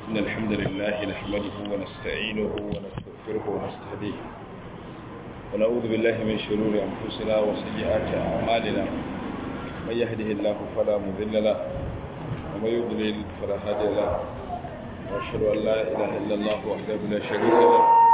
إن الحمد لله نحمده ونستعينه ونستغفره ونستهديه ونعوذ بالله من شرور أنفسنا وسيئات أعمالنا من يهده الله فلا مذل له ومن يضلل فلا هادي له وأشهد أن لا إله إلا الله وحده لا شريك له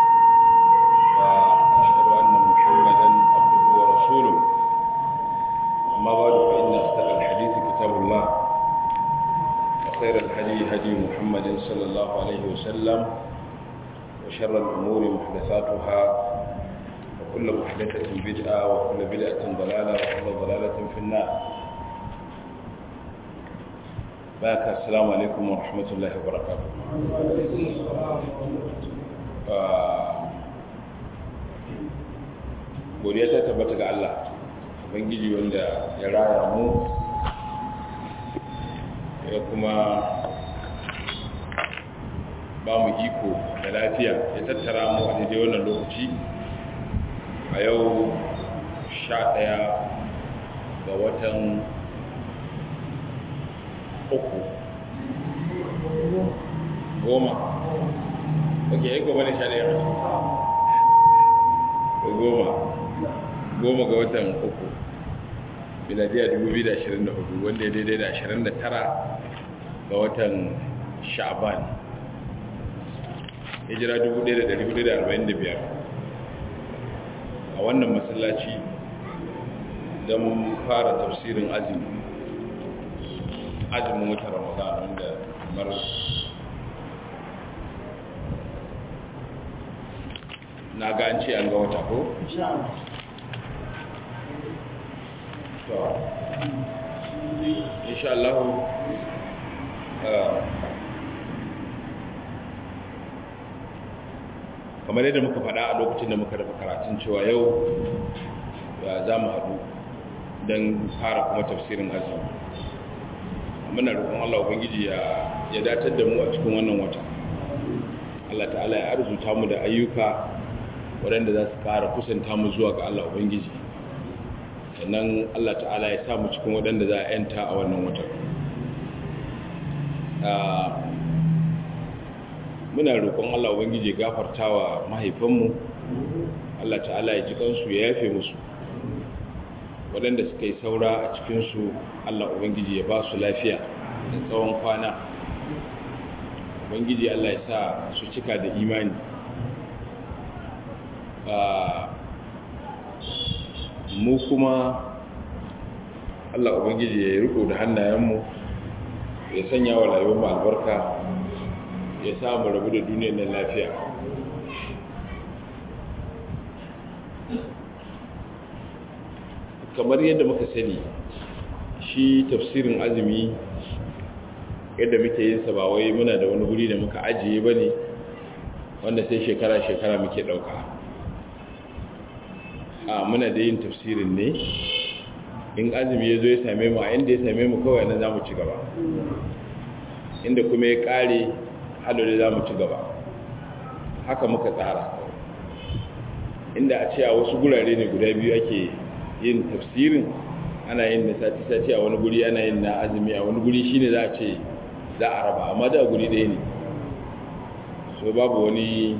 وأشهد أن محمدا عبده ورسوله أما بعد فإن أصدق الحديث كتاب الله وخير الهدي هدي محمد صلى الله عليه وسلم وشر الأمور محدثاتها وكل محدثة بدعة وكل بدعة ضلالة وكل ضلالة في النار باك السلام عليكم ورحمة الله وبركاته godiya ta tabbata ga Allah ubangiji wanda ya raya mu ya kuma ba mu iko da lafiya ya tattara mu a daidai wannan lokaci a yau sha ɗaya ga watan uku goma ok ya goma ne sha ɗaya goma goma ga watan uku miladiya 2024 wanda ya daidai da 29 ga watan sha'ban hijira 1445 a wannan masallaci don fara tafsirin azumi azumin wata ramadan wanda kamar na ga an ce an ga wata ko? to insha Allah kamar yadda muka faɗa a lokacin da muka rufe karatun cewa yau za mu haɗu don fara kuma tafsirin azumi muna roƙon Allah ubangiji ya datar da mu a cikin wannan wata Allah ta'ala ya arzuta mu da ayyuka waɗanda za su ƙara kusanta mu zuwa ga Allah ubangiji sannan Allah ta'ala ya samu cikin waɗanda za a yanta a wannan watan muna roƙon Allah ubangiji gafartawa mahaifanmu Allah ta'ala ya ji kansu ya yafe musu waɗanda suka yi saura a cikinsu Allah ubangiji ya ba su lafiya da tsawon kwana ubangiji Allah ya sa su cika da imani mu kuma Allah Ubangiji ya riko da hannayenmu ya sanya wa rayuwar mu albarka ya samu rabu da duniyar nan lafiya kamar yadda muka sani shi tafsirin azumi yadda muke yin sa ba wai muna da wani guri da muka ajiye bane wanda sai shekara-shekara muke dauka a muna da yin tafsirin ne in azumi ya zo ya same mu a inda ya same mu kawai nan za mu ci gaba inda kuma ya kare halole za mu ci gaba haka muka tsara inda a ce a wasu gurare ne guda biyu ake yin tafsirin ana yin na sati-sati a wani guri ana yin na azumi a wani guri shine za a ce za a raba amma da guri ɗaya ne so babu wani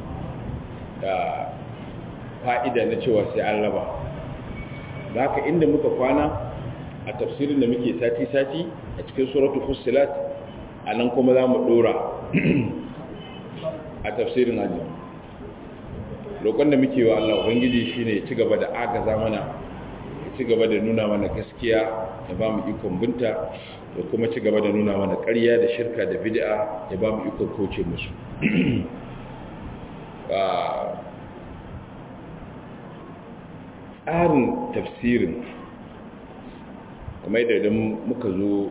fa'ida na cewa sai an raba da haka inda muka kwana a tafsirin da muke sati-sati a cikin suratu fusilat a nan kuma za mu ɗora a tafsirin ajiyar roƙon da muke wa Allah Ubangiji shi ne ci gaba da agaza mana ya ci gaba da nuna mana gaskiya ya ba mu ikon binta da kuma ci gaba da nuna mana ƙarya da shirka da bid'a ya ba mu ikon kauce musu tsarin tafsirin kuma idan muka zo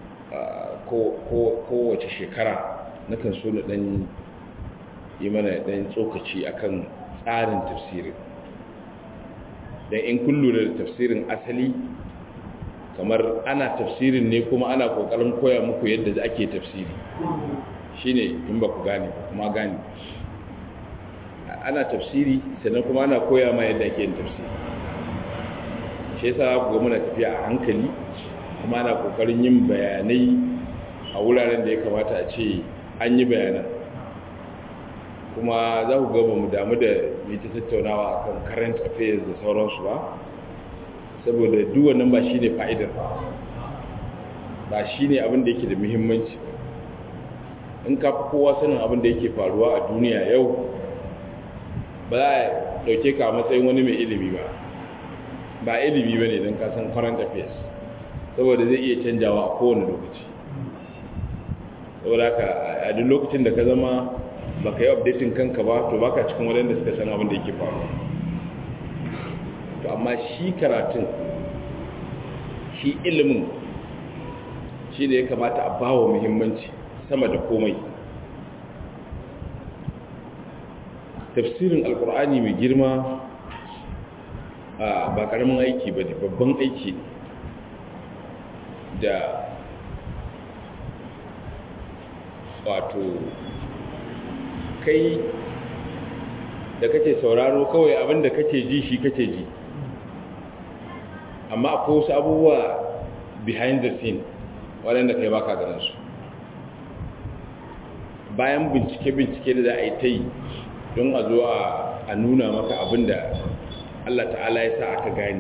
kowace shekara na kan so na dan yi mana dan tsokaci akan tsarin tafsirin don in kullu da tafsirin asali kamar ana tafsirin ne kuma ana kokarin koya muku yadda ake tafsiri shine in ba ku gane kuma gane ana tafsiri sannan kuma ana koya ma yadda ake yin tafsiri shi yasa ku muna tafiya a hankali kuma ana kokarin yin bayanai a wuraren da ya kamata a ce an yi bayanan kuma za ku gaba mu damu da mita tattaunawa akan current affairs da sauransu ba saboda duk wannan ba shine fa'idar ba shine abin da yake da muhimmanci in ka fi kowa sanin abin da yake faruwa a duniya yau ba za a dauke ka matsayin wani mai ilimi ba ba ilimi ba ne don kasan current affairs saboda zai iya canjawa a kowane lokaci saboda ka a duk lokacin da ka zama ba ka yi updating kanka ba to baka cikin waɗanda suka san abin da yake faruwa to amma shi karatun shi ilimin shi da ya kamata a bawa muhimmanci sama da komai tafsirin alkur'ani mai girma ba karamin aiki ba ne babban aiki da wato kai da kake sauraro kawai abinda kake ji shi kake ji amma akwai wasu abubuwa behind the scene waɗanda kai baka ganin su bayan bincike-bincike da za a yi ta yi don a zo a nuna maka abinda Allah ta'ala ya sa aka gani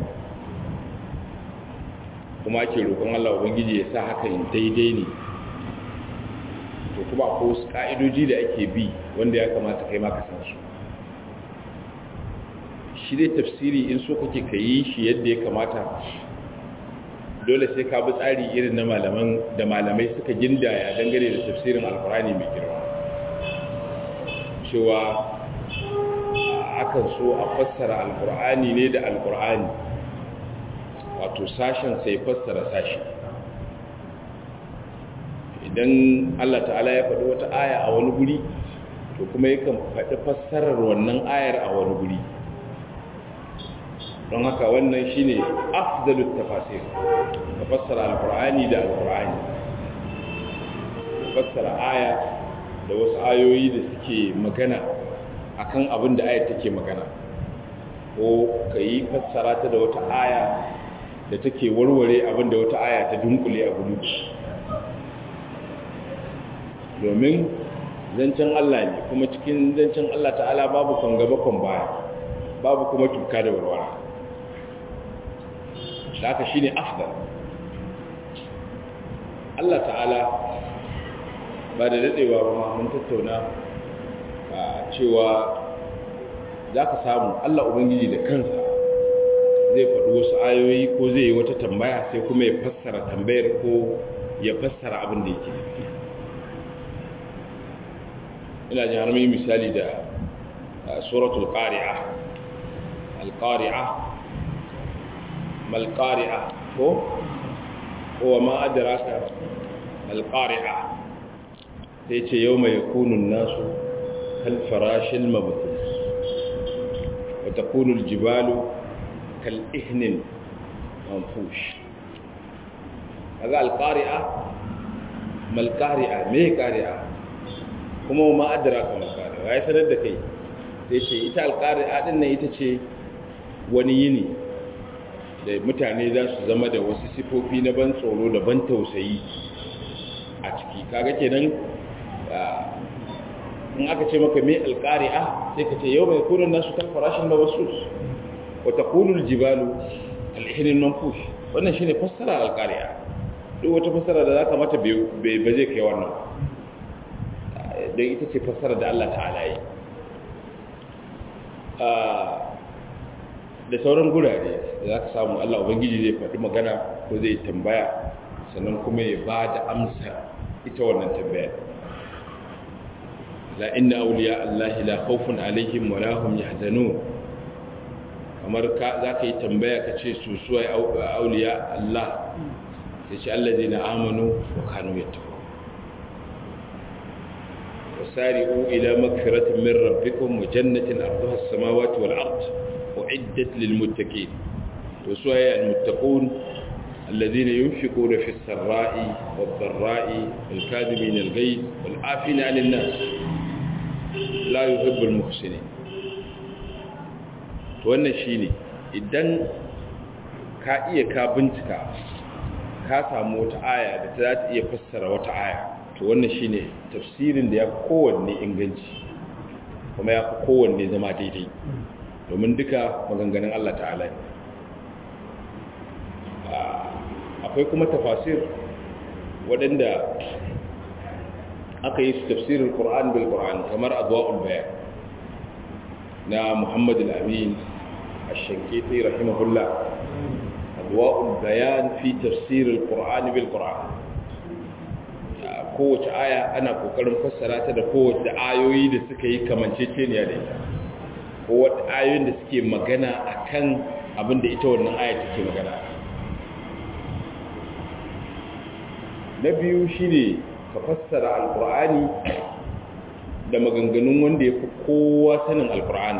kuma ake roƙon Allah Ubangiji ya sa hakan daidai ne to kuma akwai wasu ƙa'idoji da ake bi wanda ya kamata kai maka san su shi dai tafsiri in so kake ka yi shi yadda ya kamata dole sai ka bi tsari irin na malaman da malamai suka gindaya dangane da tafsirin alkurani mai girma cewa akan so a fassara alkur'ani ne da alkur'ani wato sashen sai fassara sashi idan Allah ta'ala ya faɗi wata aya a wani guri to kuma yakan faɗi fassarar wannan ayar a wani guri don haka wannan shine afdalut tafasir ka fassara alkur'ani da alkur'ani ka fassara aya da wasu ayoyi da suke magana akan abin da ayar take magana ko ka yi fassara ta da wata aya da take warware abin da wata aya ta dunkule a gudu domin zancen Allah ne kuma cikin zancen Allah ta'ala babu kan gaba kan baya babu kuma tuka da warwara da haka shine afdal Allah ta'ala ba da dadewa ba mun tattauna cewa za ka samu Allah Ubangiji da kansa zai faɗi wasu ayoyi ko zai yi wata tambaya sai kuma ya fassara tambayar ko ya fassara abin da yake ina jin har mai misali da suratul qari'a al-qari'a mal qari'a ko ko ma adraka al qari'a sai ce yawma yakunu an-nasu kal farashil mabthus wa takunu al-jibalu kal ihnin manfush kaga al-qari'a mal qari'a me qari'a kuma ma adraka mal qari'a ya sanar da kai sai ce ita al-qari'a din nan ita ce wani yini da mutane za su zama da wasu sifofi na ban tsoro da ban tausayi a ciki kaga kenan in aka ce maka mai alƙari'a sai ka ce yau mai kunan nasu kan farashin da wasu wata kunul jibalu alhinin nan fush wannan shi ne fassara alƙari'a duk wata fassara da za ka mata ba zai kai wannan don ita ce fassara da Allah ta'ala yi da sauran gurare da za ka samu Allah Ubangiji zai faɗi magana ko zai tambaya sannan kuma ya ba da amsa ita wannan tambaya la inna awliya Allah la khawfun alaihim wa lahum yahzanun kamar ka za ka yi tambaya ka ce su suwa awliya Allah sai ce allazina amanu wa kanu yattaqun wasari'u ila magfiratin min rabbikum wa jannatin arduha as-samawati wal ard أعدت للمتقين وسواء المتقون الذين ينفقون في السراء والضراء والكاذبين الغيظ والعافين عن الناس لا يحب المحسنين wannan shine idan ka iya ka bincika ka samu wata aya da ta za ta iya fassara wata aya to wannan shine tafsirin da ya kowanne inganci kuma ya fi kowanne zama daidai domin duka maganganun Allah ta'ala ne akwai kuma tafasir waɗanda aka yi su tafsirin ƙur'an bil ƙur'an kamar adwa'ul bayan na muhammad al-amin ash-shankiti rahimahullah adwa'ul bayan fi tafsirin ƙur'an bil ƙur'an kowace aya ana kokarin fassara ta da kowace ayoyi da suka yi kamanceceniya da ita kowace ayoyin da suke magana akan abin da ita wannan aya take magana na biyu shine ka fassara alkur'ani da maganganun wanda ya fi kowa sanin alkur'ani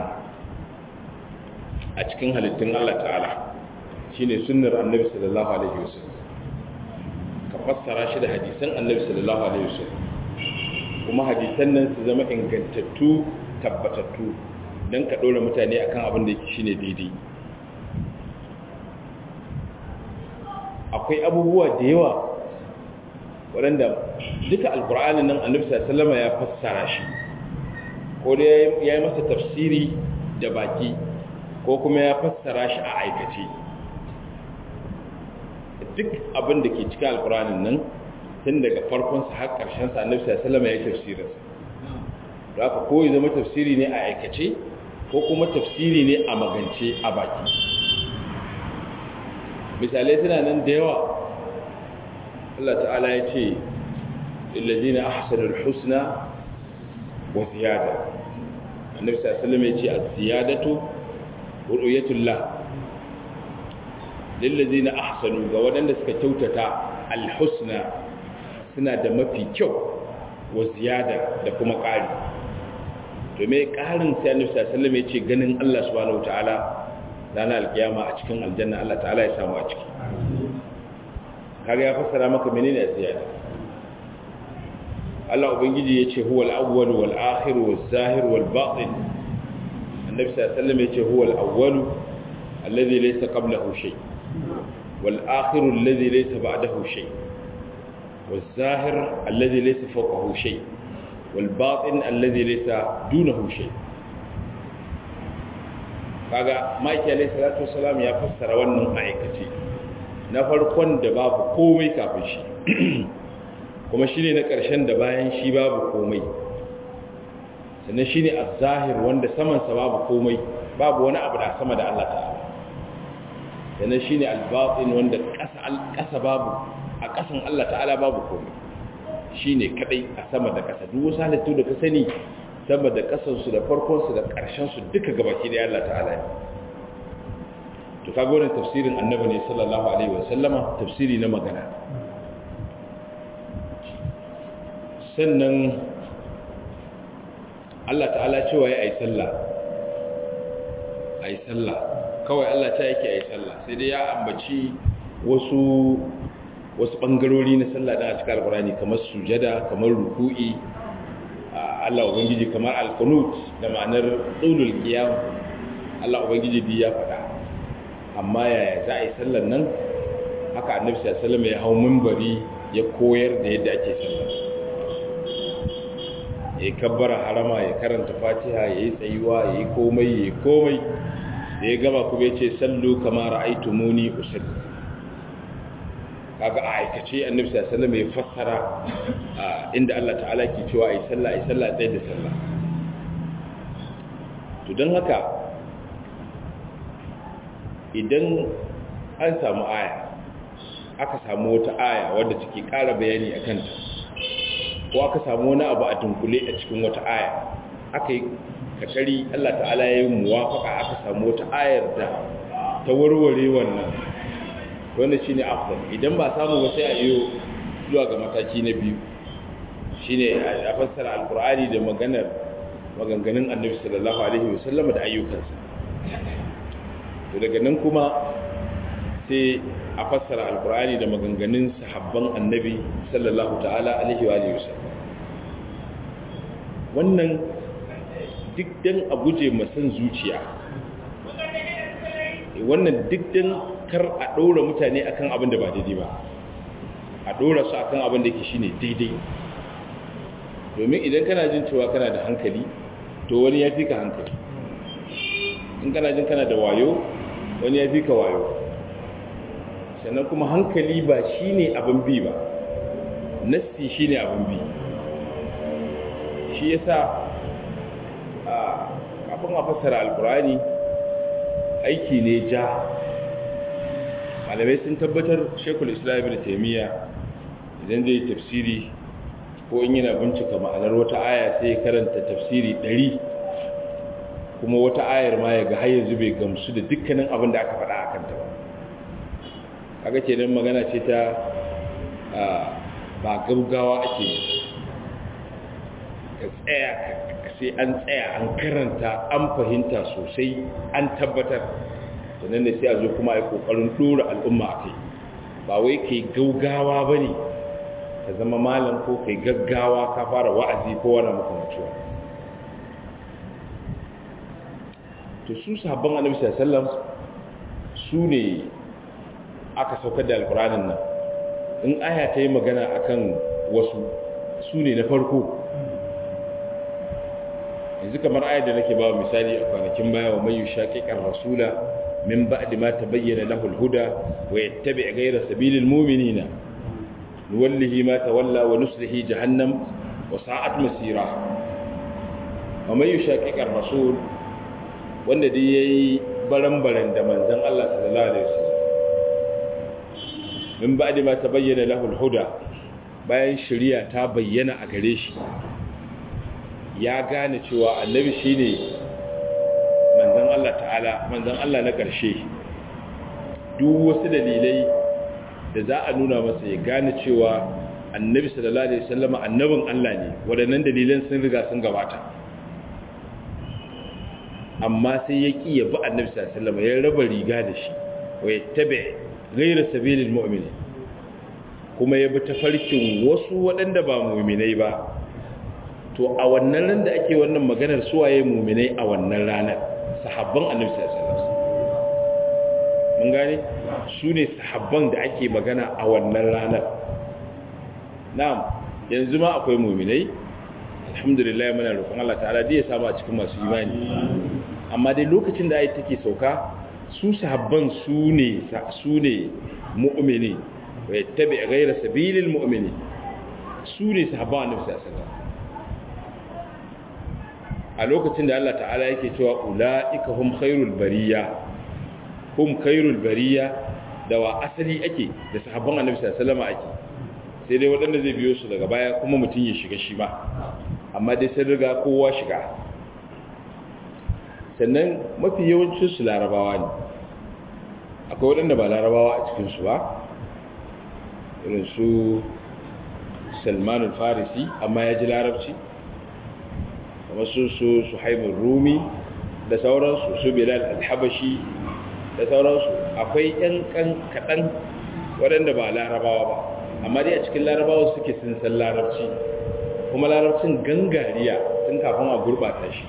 a cikin halittun Allah ta'ala shine sunnar annabi sallallahu alaihi wasallam ka fassara shi da hadisan annabi sallallahu alaihi wasallam kuma hadisan nan su zama ingantattu tabbatattu don ka ɗora mutane akan abin da yake shine daidai akwai abubuwa da yawa waɗanda duka alkur'ani nan annabi sallama ya fassara shi ko da ya yi masa tafsiri da baki ko kuma ya fassara shi a aikace duk abin da ke cikin alkur'anin nan tun daga farkonsa har ƙarshensa annabi sallama ya yi tafsirinsa da aka ko ya zama tafsiri ne a aikace ko kuma tafsiri ne a magance a baki misalai suna nan da yawa Allah ta'ala ya ce illazina ahsanul husna wa ziyada annabi sallallahu alaihi wasallam ya ce az-ziyadatu ru'yatullah lillazina ahsanu ga wadanda suka kyautata al-husna suna da mafi kyau wa ziyada da kuma ƙari to me ƙarin sai annabi sallallahu alaihi wasallam ya ce ganin Allah subhanahu wataala ranar alkiyama a cikin aljanna Allah ta'ala ya samu a ciki kaga ya fassara maka menene ziyada Allah ubangiji yace huwal awwal wal akhir wal zahir wal batin annabi sallallahu alaihi wasallam yace huwal awwal alladhi laysa qablahu shay wal akhir alladhi laysa ba'dahu shay wal zahir alladhi laysa fawqahu shay wal batin alladhi laysa dunahu shay kaga maki alaihi salatu wasalam ya fassara wannan ma'aikaci na farkon da babu komai kafin shi kuma shine na ƙarshen da bayan shi babu komai sannan shine az-zahir wanda saman sa babu komai babu wani abu da sama da Allah ta'ala sannan shine al-batin wanda ƙasa ƙasa babu a ƙasan Allah ta'ala babu komai shine kadai a sama da ƙasa duk wasu halittu da ka sani sama da ƙasansu da farkonsu da ƙarshensu duka gabaki da Allah ta'ala ne to kaga wannan tafsirin annabi ne sallallahu alaihi wa sallama tafsiri na magana sannan Allah ta'ala cewa ya yi sallah ayi sallah kawai Allah ta yake ayi sallah sai dai ya ambaci wasu wasu bangarori na sallah da a cikin alkurani kamar sujada kamar ruku'i Allah ubangiji kamar alqunut da ma'anar dulul qiyam Allah ubangiji bi ya faɗa amma yaya za a yi sallar nan haka annabi sallallahu alaihi wasallam ya hau minbari ya koyar da yadda ake sallar ya kabbara harama ya karanta fatiha ya yi tsayuwa ya yi komai ya yi komai da ya gaba kuma ya ce sallu kama ra'aitu muni usalli kaga a aikace annabi sallallahu alaihi wasallam ya fassara inda Allah ta'ala ke cewa ai sallah ai sallah dai da sallah to dan haka idan an samu aya aka samu wata aya wadda take ƙara bayani akan ta ko aka samu wani abu a dunkule a cikin wata aya aka yi kakari Allah ta'ala ya yi muwafaka aka samu wata ayar da ta warware wannan wanda shine afdal idan ba samu ba sai a yi zuwa ga mataki na biyu shine a fassara alkur'ani da maganar maganganun annabi sallallahu alaihi wasallam da ayyukansa to daga nan kuma sai a fassara alkur'ani da maganganun sahabban annabi sallallahu ta'ala alaihi wa wasallam wannan duk dan a guje masan zuciya wannan duk dan kar a ɗora mutane akan abin da ba daidai ba a ɗora su akan abin da yake shine daidai domin idan kana jin cewa kana da hankali to wani ya fi ka hankali in kana jin kana da wayo wani ya fi ka wayo sannan kuma hankali ba shi ne abin bi ba nassi shi ne abin bi shi ya sa kafin a fassara alkurani aiki ne ja malamai sun tabbatar shekul islam da taimiyya idan zai tafsiri ko in yana bincika ma'anar wata aya sai ya karanta tafsiri ɗari kuma wata ayar ma ya ga har yanzu bai gamsu da dukkanin abin da aka faɗa a kanta ba kaga kenan magana ce ta ba gaugawa ake ka tsaya sai an tsaya an karanta an fahimta sosai an tabbatar sannan ne sai a zo kuma a yi ƙoƙarin ɗora al'umma a kai ba wai kai gaugawa ba ne ka zama malam ko kai gaggawa ka fara wa'azi ko wani makamantuwa to su sahabban annabi sallallahu su ne aka saukar da alkuranin nan in aya ta yi magana akan wasu su ne na farko yanzu kamar ayar da nake ba misali a kwanakin baya wa mai shaƙiƙar rasula min ba'di ma tabayyana lahu al-huda wa yattabi' ghayra sabilil mu'minina nuwallihi ma tawalla wa nuslihi jahannam wa sa'at masira wa mai shaƙiƙar rasul wanda dai yayi baran-baran da manzon Allah sallallahu alaihi wasallam min ba'di ma tabayyana lahu al-huda bayan shari'a ta bayyana a gare shi ya gane cewa annabi shine manzon Allah ta'ala manzon Allah na ƙarshe duk wasu dalilai da za a nuna masa ya gane cewa annabi sallallahu alaihi wasallam annabin Allah ne waɗannan dalilan sun riga sun gabata amma sai ya ƙi ya bi annabi sallallahu alaihi wasallam ya raba riga da shi wa yattabi ghayra sabilil mu'minin kuma ya bi tafarkin wasu waɗanda ba mu'minai ba to a wannan ran da ake wannan maganar suwaye mu'minai a wannan ranar sahabban annabi sallallahu alaihi wasallam mun gane su ne sahabban da ake magana a wannan ranar na'am yanzu ma akwai mu'minai alhamdulillah muna roƙon Allah ta'ala da ya samu a cikin masu imani amma dai lokacin da ayi take sauka su sahabban su ne su ne mu'mini wa yattabi ghayra sabilil mu'mini su ne sahabban annabi sallallahu alaihi wasallam a lokacin da Allah ta'ala yake cewa ula'ika hum khairul bariya hum khairul bariya da wa asali ake da sahabban annabi sallallahu alaihi wasallam ake sai dai waɗanda zai biyo su daga baya kuma mutum ya shiga shi ba amma dai sai riga kowa shiga sannan mafi yawancin su larabawa ne akwai waɗanda ba larabawa a cikin su ba irin su salman farisi amma ya ji larabci kamar su su suhaibun rumi da sauransu su bilal alhabashi da sauransu akwai yan kan kaɗan waɗanda ba larabawa ba amma dai a cikin larabawa suke sun san larabci kuma larabcin gangariya tun kafin a gurɓata shi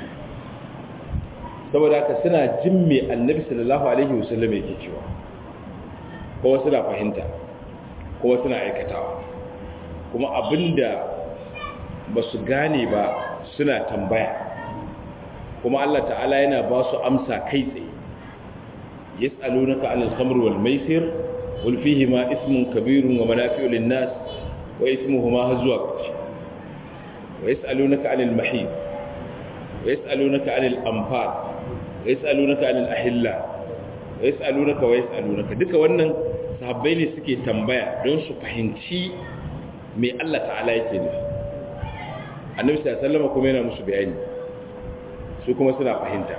saboda haka suna jin mai annabi sallallahu alaihi wasallam yake cewa kuma suna fahimta kuma suna aikatawa kuma abinda ba su gane ba suna tambaya kuma Allah ta'ala yana ba su amsa kai tsaye yas'alunaka 'anil khamr wal maisir qul fihima ismun kabirun wa manafi'u lin-nas wa ismuhuma hazwa kashi wa yas'alunaka 'anil mahid wa yas'alunaka 'anil anfal wa yas'alunaka 'anil ahilla wa yas'alunaka wa yas'alunaka duka wannan sahabbai ne suke tambaya don su fahimci me Allah ta'ala yake nufi annabi sallallahu alaihi wasallam kuma yana musu bayani su kuma suna fahimta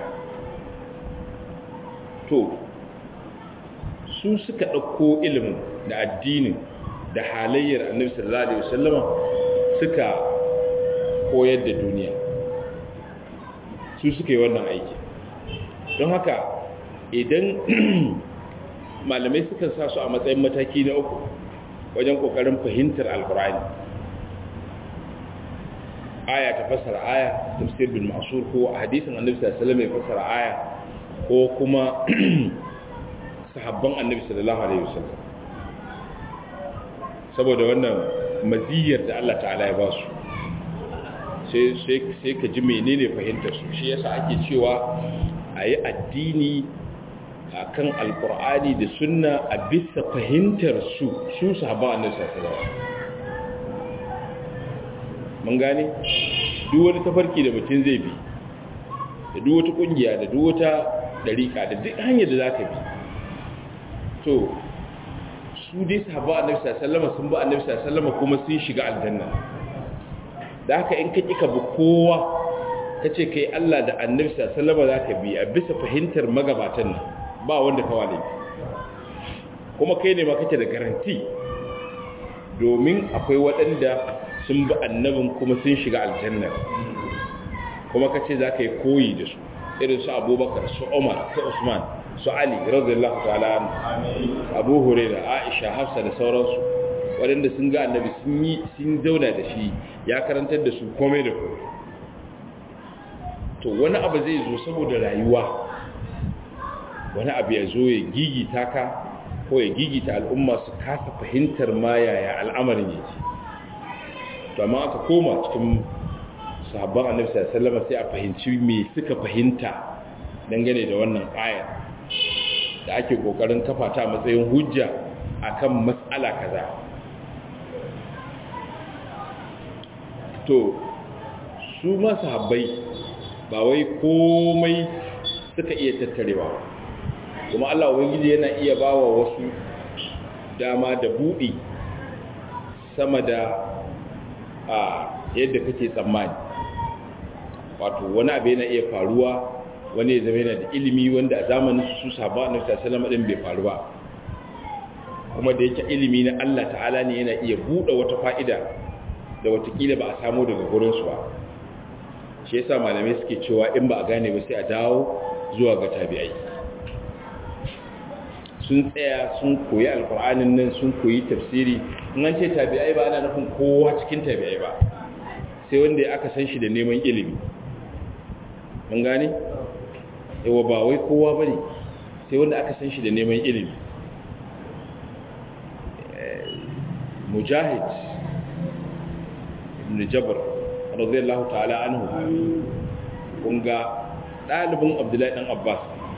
to su suka ɗauko ilimin da addinin da halayyar annabi sallallahu alaihi wasallam suka koyar da duniya su suka yi wannan aiki don haka idan malamai suka sa su a matsayin mataki na uku wajen kokarin fahimtar alkurani aya ta fassara aya tafsir bil ma'sur ko hadisin annabi sallallahu alaihi wasallam ya fassara aya ko kuma sahabban annabi sallallahu alaihi wasallam saboda wannan maziyar da Allah ta'ala ya ba su sai ka ji menene fahimtar su shi yasa ake cewa a yi addini a kan alkur'ani da sunna a bisa fahimtar su su sahaba annabi sallallahu mun gane duk wani tafarki da mutum zai bi da duk wata kungiya da duk wata dariƙa da duk hanyar da zaka bi to su dai sahaba annabi sallallahu sun ba annabi sallallahu kuma sun shiga aljanna da haka in ka kika bi kowa kace kai Allah da annabi sallallahu zaka bi a bisa fahimtar magabatan nan ba wanda ka wale kuma kai ne ma kake da garanti domin akwai waɗanda sun bi annabin kuma sun shiga aljanna kuma kace zaka yi koyi da su irin su Abubakar su Umar su Usman su Ali radiyallahu ta'ala Abu Huraira Aisha Hafsa da sauransu waɗanda sun ga annabi sun yi sun zauna da shi ya karantar da su komai da komai to wani abu zai zo saboda rayuwa wani abu ya zo ya gigita ka ko ya gigita al'umma su kasa fahimtar ma yaya al'amarin yake to amma aka koma cikin sahabban annabi sallallahu alaihi wasallam sai a fahimci me suka fahimta dangane da wannan ayar da ake kokarin kafa ta matsayin hujja akan matsala kaza to su ma sahabbai ba wai komai suka iya tattarewa kuma Allah ubangiji yana iya bawa wasu dama da buɗi sama da a yadda kake tsammani wato wani abu yana iya faruwa wani ya zama yana da ilimi wanda a zamanin su sahaba na sallallahu alaihi bai faru ba kuma da yake ilimi na Allah ta'ala ne yana iya buɗe wata fa'ida da watakila ba a samu daga gurinsu ba shi yasa malamai suke cewa in ba a gane ba sai a dawo zuwa ga tabi'ai sun tsaya sun koyi alkur'anin nan sun koyi tafsiri in an ce tabi'ai ba ana nufin kowa cikin tabi'ai ba sai wanda aka san shi da neman ilimi mun gane yawa ba wai kowa ba ne sai wanda aka san shi da neman ilimi mujahid ibn jabr radiyallahu ta'ala anhu kunga dalibin abdullahi dan abbas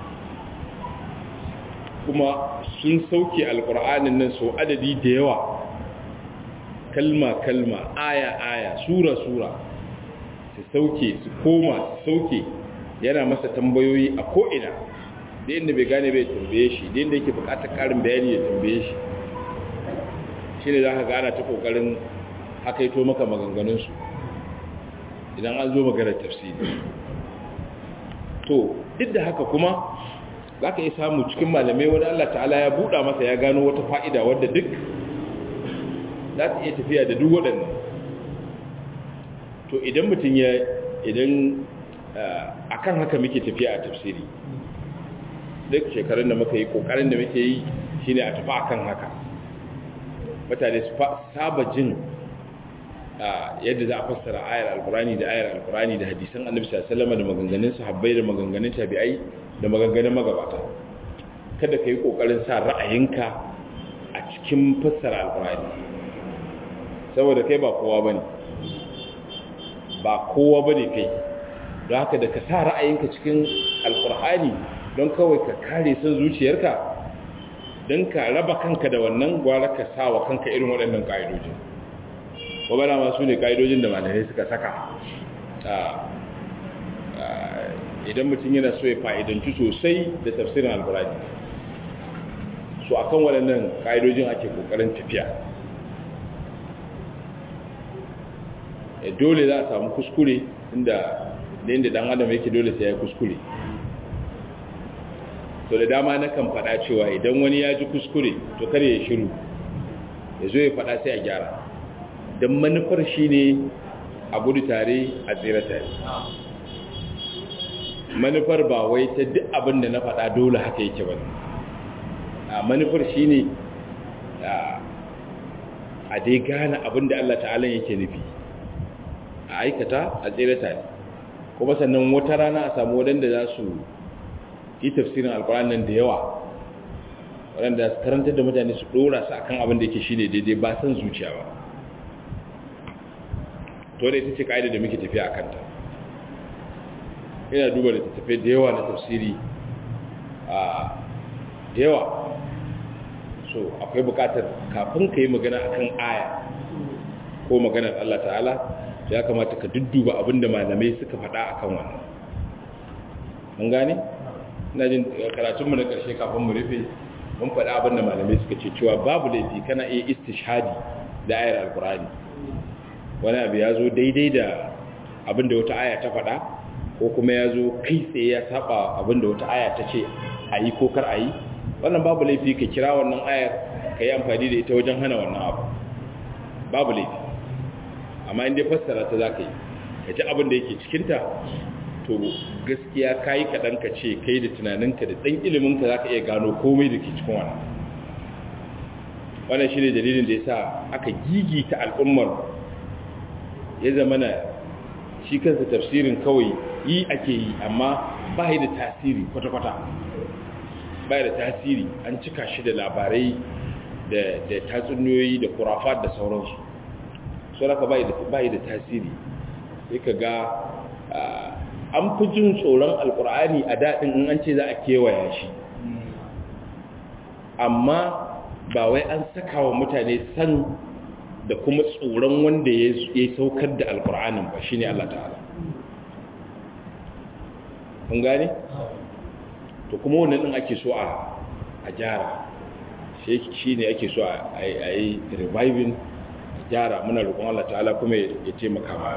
kuma sun sauke alqur'anin nan so adadi da yawa kalma kalma aya aya sura sura su sauke su koma su sauke yana masa tambayoyi a ko'ina da inda bai gane bai tambaye shi da inda yake bukatar karin bayani ya tambaye shi shi ne za ka gana ta kokarin hakaito maka maganganunsu idan an zo maganar tafsiri to duk da haka kuma za ka yi samu cikin malamai wani Allah ta'ala ya buɗa masa ya gano wata fa'ida wadda duk za ta iya tafiya da duk waɗannan to idan mutum ya idan a kan haka muke tafiya a tafsiri duk shekarun da muka yi ƙoƙarin da muke yi shi ne a tafi a kan haka mutane su saba jin yadda za a fassara ayar alkurani da ayar alkurani da hadisan annabi sallallahu da maganganun sahabbai da maganganun tabi'ai da maganganun magabata kada ka yi kokarin sa ra'ayinka a cikin fassara alkurani saboda kai ba kowa bane ba kowa bane kai don haka da ka sa ra'ayinka cikin alkurani don kawai ka kare son zuciyarka don ka raba kanka da wannan gwara ka sa wa kanka irin waɗannan ƙa'idojin wabana masu ne ƙa'idojin da malamai suka saka idan mutum yana so ya fa'idanci sosai da tafsirin alburani so akan waɗannan ƙa'idojin ake ƙoƙarin tafiya dole za a samu kuskure inda da ɗan adam yake dole sai ya kuskure to da dama na kan faɗa cewa idan wani ya ji kuskure to kare ya shiru ya zo ya faɗa sai a gyara don manufar shi ne a gudu tare a tsira tare manufar ba wai ta duk abin da na faɗa dole haka yake ba a manufar shi ne a dai gane abin da Allah ta'ala yake nufi a aikata a tsira tare kuma sannan wata rana a samu waɗanda za su yi tafsirin alkur'an nan da yawa waɗanda su karantar da mutane su ɗora su akan abin da yake shi ne daidai ba san zuciya ba to to da ita ce ka'ida da muke tafiya a kanta ina duba da tafiya da yawa na tafsiri a da yawa so akwai bukatar kafin ka yi magana akan aya ko maganar Allah ta'ala ya kamata ka dudduba abinda malamai suka faɗa akan wannan mun gane ina jin karatunmu na ƙarshe kafin mu rufe mun faɗa abinda malamai suka ce cewa babu laifi kana iya istishhadi da ayar alkurani wani abu ya zo daidai da abinda wata aya ta faɗa ko kuma ya zo kai tsaye ya saba abinda wata aya ta ce a yi ko kar a yi wannan babu laifi ka kira wannan ayar ka yi amfani da ita wajen hana wannan abu babu laifi amma inda fassara ta za ka yi ka ji abin da yake cikinta to gaskiya ka yi kaɗan ka ce kai da tunaninka da ɗan iliminka za ka iya gano komai da ke cikin wannan wannan shi ne dalilin da ya sa aka gigita al'ummar ya zama na shi kansa tafsirin kawai yi ake yi amma ba da tasiri kwata-kwata ba da tasiri an cika shi da labarai da tatsuniyoyi da kurafat da sauransu so raka bai da tasiri sai ka ga an fi jin tsoron alkur'ani a daɗin in an ce za a kewaya shi amma ba wai an saka wa mutane san da kuma tsoron wanda ya saukar da alkur'anin ba shi ne Allah ta'ala kun gane? to kuma wannan ɗin ake so a gyara shi ne ake so a yi reviving gyara muna roƙon Allah ta'ala kuma ya ce makama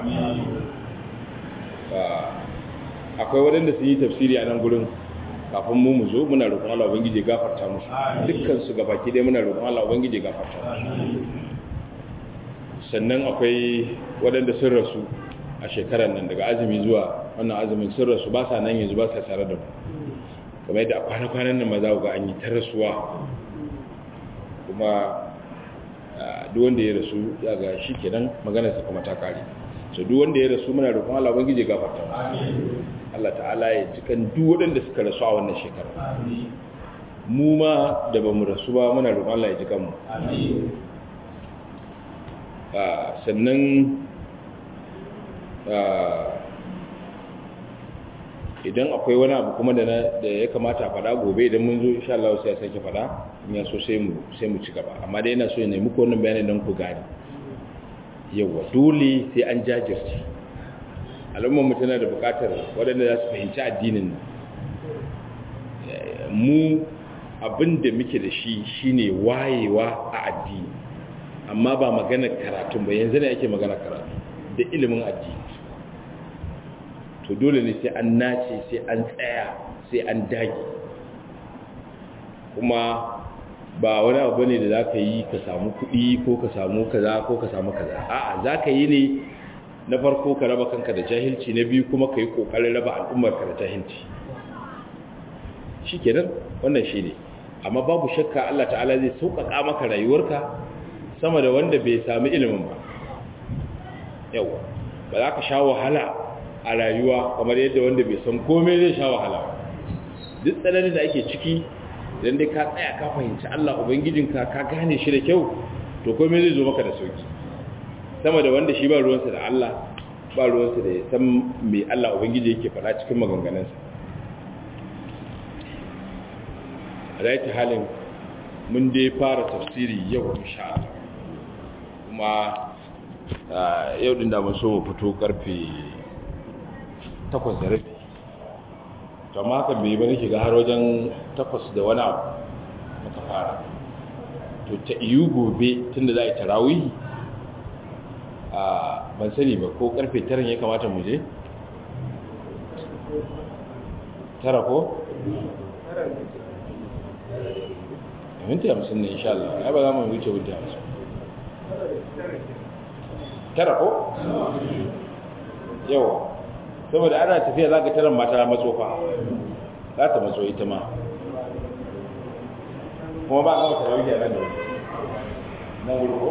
akwai waɗanda sun yi tafsiri a nan gurin kafin mu mu zo muna roƙon Allah ubangije gafarta musu dukkan su gabaki dai muna roƙon Allah ubangije gafarta musu sannan akwai waɗanda sun rasu a shekarar nan daga azumi zuwa wannan azumin sun rasu ba sa nan yanzu ba sa tare da mu kamar yadda a kwana-kwanan nan ma za ku ga an yi ta rasuwa kuma duk wanda ya rasu ya ga shi kenan maganarsa kuma ta kare so duk wanda ya rasu muna roƙon Allah ubangije gafarta Allah ta'ala ya cikan duk waɗanda suka rasu a wannan shekara mu ma da bamu rasu ba muna roƙon Allah ya jikan mu sannan idan akwai wani abu kuma da ya kamata a faɗa gobe idan mun zo insha Allah sai ya sake faɗa in ya so sai mu sai mu ci gaba amma dai ina so ya nemi ko wannan bayanin don ku gane yawa dole sai an jajirce al'ummar mu tana da buƙatar waɗanda za su fahimci addinin mu abin da muke da shi shine wayewa a addini amma ba maganar karatun ba yanzu ne ake maganar karatu da ilimin addini to dole ne sai an nace sai an tsaya sai an dage kuma ba wani abu ne da za ka yi ka samu kuɗi ko ka samu kaza ko ka samu kaza a'a za ka yi ne na farko ka raba kanka da jahilci na biyu kuma ka yi ƙoƙarin raba al'ummarka da jahilci shi kenan wannan shi ne amma babu shakka Allah ta'ala zai sauƙaƙa maka rayuwarka sama da wanda bai sami ilimin ba yawa ba za ka sha wahala a rayuwa kamar yadda wanda bai san komai zai sha wahala duk tsananin da ake ciki idan dai ka tsaya ka fahimci Allah ubangijinka ka gane shi da kyau to komai zai zo maka da sauki sama da wanda shi ba ruwansa da Allah ba ruwansa da ya san me Allah ubangiji yake faɗa cikin maganganunsa a halin mun dai fara tafsiri yau insha Allah kuma yau din da mun so mu fito karfe takwas da rabi to amma haka bai bane ke ga har wajen takwas da wani abu muka fara to ta iyu gobe tunda za a yi tarawihi a ban sani ba ko karfe taran ya kamata mu je tara ko? minti hamsin ne insha Allah ai ba za mu wuce minti hamsin tara ko? yawa saboda ana tafiya za ka tarar mata matsofa za ta matso ita ma kuma ba a gama tarawih a nan da wani nan wuri ko?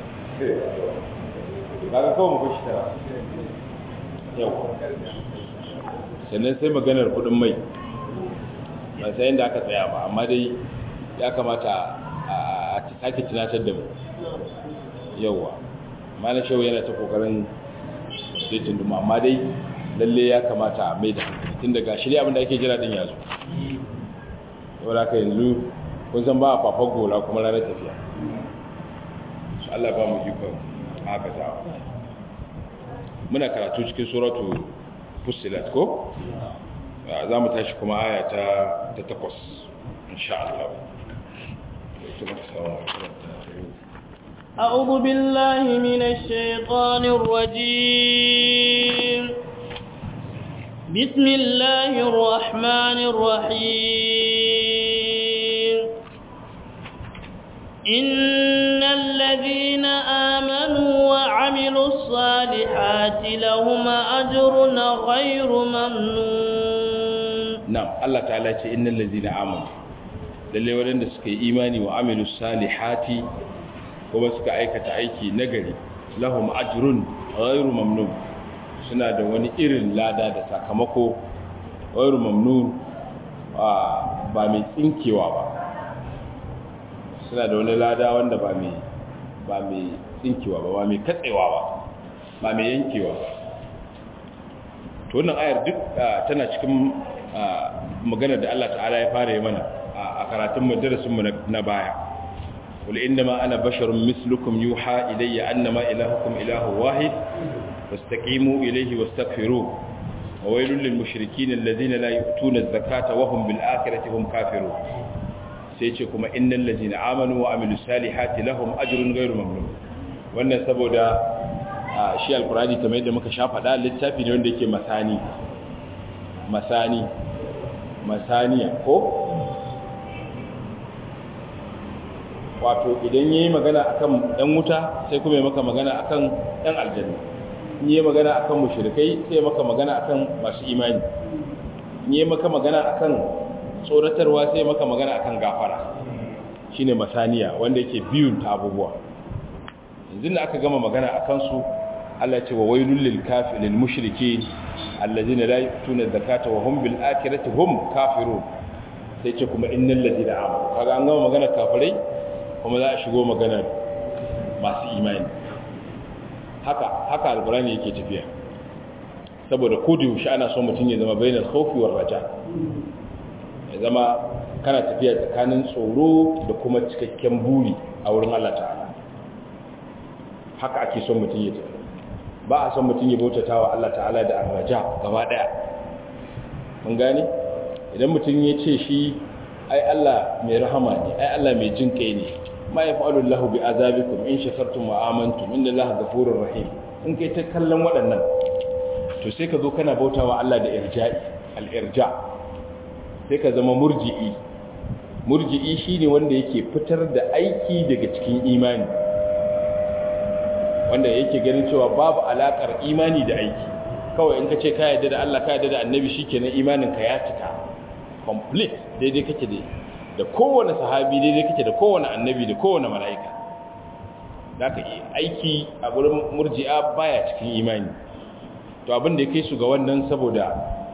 ba ka kawo mu shi tara yawa sannan sai maganar kudin mai ba sai inda aka tsaya ba amma dai ya kamata a sake tunatar da mu yawa mana shehu yana ta kokarin sai tunduma amma dai lalle ya kamata a mai da hankali tun daga shirya abinda ake jira din yazo yau da yanzu kun san ba a fafan gola kuma ranar tafiya su Allah ba mu ikon haka ta muna karatu cikin suratu fusilat ko za mu tashi kuma aya ta takwas insha Allah أعوذ بالله من الشيطان الرجيم بسم الله الرحمن الرحيم إن الذين آمنوا وعملوا الصالحات لهم أجر غير ممنون نعم الله تعالى إن الذين آمنوا lalle waɗanda suka yi imani wa amilu salihati kuma suka aikata aiki nagari lahum ajrun ghairu mamnun suna da wani irin lada da sakamako ghairu mamnun ba mai tsinkewa ba suna da wani lada wanda ba mai ba mai tsinkewa ba ba mai katsewa ba ba mai yankewa ba to wannan ayar duk tana cikin maganar da Allah ta'ala ya fara yi mana a karatun mu na baya qul innama ana basharun mislukum yuha ilayya annama ilahukum ilahu wahid fastaqimu ilayhi wastaghfiruh wa waylul lil mushrikeen alladhina la yu'tuna az-zakata wa hum bil akhirati hum kafirun sai ce kuma innal ladina amanu wa amilus salihati lahum ajrun ghairu mamnun wannan saboda shi alqur'ani kamar yadda muka sha faɗa littafi ne wanda yake masani masani masaniya ko wato idan yayi magana akan ɗan wuta sai kuma ya maka magana akan ɗan aljanna in yayi magana akan mushrikai sai ya maka magana akan masu imani in yayi maka magana akan tsoratarwa sai maka magana akan gafara shine masaniya wanda yake biyun ta abubuwa yanzu da aka gama magana akan su Allah ce wa wailul lil kafiril mushrikeen allazina la yu'tuna zakata wa hum bil akhirati hum kafirun sai ce kuma innal ladina amanu kaga an gama magana kafirai kuma za a shigo magana masu imani haka haka alqur'ani yake tafiya saboda kodi shi ana so mutun ya zama bainal khawfi war raja ya zama kana tafiya tsakanin tsoro da kuma cikakken buri a wurin Allah ta'ala haka ake son mutum ya tafi ba a son mutum ya bautata wa Allah ta'ala da arraja gaba daya mun gane idan mutum ya ce shi ai Allah mai rahama ne ai Allah mai jin kai ne ma yaf'alu Allahu bi azabikum in shakartum wa amantum inna Allaha ghafurur rahim in kai ta kallon waɗannan to sai ka zo kana bautawa Allah da irja'i al-irja sai ka zama murji'i murji'i shine wanda yake fitar da aiki daga cikin imani wanda yake ganin cewa babu alakar imani da aiki kawai in ka ce ka yarda da Allah ka yarda da annabi shikenan imanin ka ya cika complete daidai kake da da kowane sahabi daidai kake da kowane annabi da kowane mala'ika zaka yi aiki a gurin murji'a baya cikin imani to abin da yake su ga wannan saboda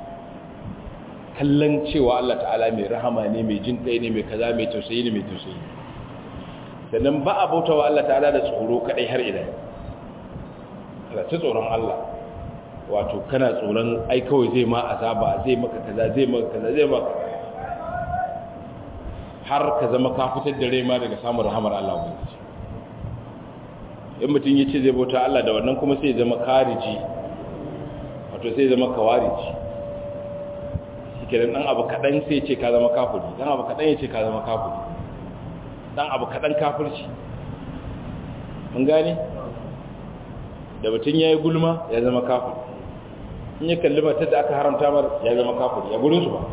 kallon cewa Allah ta'ala mai rahama ne mai jin ɗaya ne mai kaza mai tausayi ne mai tausayi sannan ba a bautawa Allah ta'ala da tsoro kadai har ila ta tsoron Allah wato kana tsoron ai kawai zai ma azaba zai maka kaza zai maka kaza zai maka har ka zama ka fitar da rai ma daga samun rahamar Allah ubangiji in mutum ya ce zai bauta Allah da wannan kuma sai zama kariji wato sai zama kawariji shikenan dan abu kadan sai ce ka zama kafiri dan abu kadan ya ce ka zama kafiri dan abu kadan kafirci mun gane da mutum yayi gulma ya zama kafiri in ya kalli matar da aka haramta mar ya zama kafiri ya gurin su ba